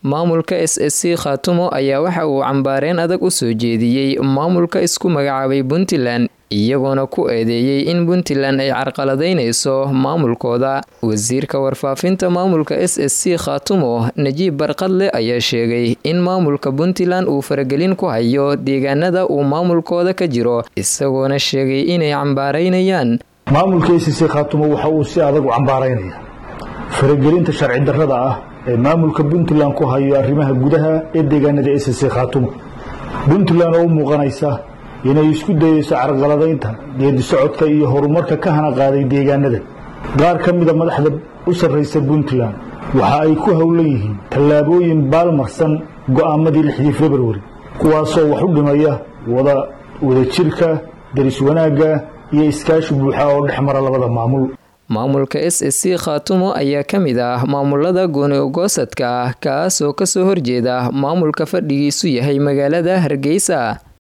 maamulka s s c khaatumo ayaa waxa uu cambaareen adag u soo jeediyey maamulka isku magacaabay puntland iyagoona ku eedeeyey in puntland ay carqaladaynayso maamulkooda wasiirka warfaafinta maamulka s s c khaatumo najiib barqadle ayaa sheegay in maamulka puntland uu faragelin ku hayo deegaanada uu maamulkooda ka jiro isagoona sheegay inay cambaaraynayaan maamulka s c khaatumo waxa uu si adag u cambaaraynaya faragelinta sharci darrada ah ee maamulka puntland ku hayo arrimaha gudaha ee deegaanada s c khaatumo puntland oo u muuqanaysa inay isku dayeyso carqaladaynta geedi socodka iyo horumarka ka hana qaaday deegaanada qaar ka mida madaxda u sarraysa puntland waxa ay ku howlan yihiin tallaabooyin baalmarsan go'aamadii lixdii februari kuwaasoo wax u dhimaya wada wadajirka daris wanaagga iyo iskaashi buuxa oo dhex mara labada maamul maamulka s s c khaatumo ayaa ka mid ah maamulada gooni ogoosadka ah kaasoo kasoo horjeeda maamulka fadhigiisu yahay magaalada hargeysa